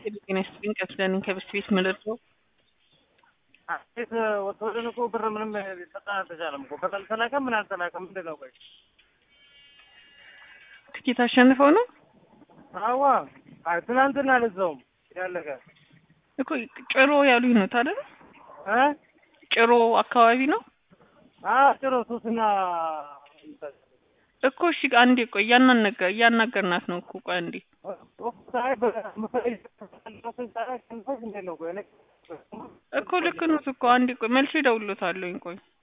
ጤና ይስጥልኝ ከፍለን ከብስት ቤት መለርሰው አቤት ወጥቶልን እኮ ብር ምንም ሊሰጠን አልተቻለም እኮ ብር አልተላከም ምን አልተላከም ምንድን ነው ቆይ ትኬት አሸንፈው ነው አዋ አይ ትናንትና ለዛውም ያለቀ እኮ ጭሮ ያሉኝ ነው ታዲያ እ ጭሮ አካባቢ ነው አ ጭሮ ሶስና እኮ እሺ አንዴ ቆይ እያናነገ እያናገርናት ነው እኮ ቆይ አንዴ ሳይ በምፈልግ ነው ቆይ እኮ ልክ ነው እኮ አንዴ ቆይ መልሼ እደውልልዎታለሁኝ ቆይ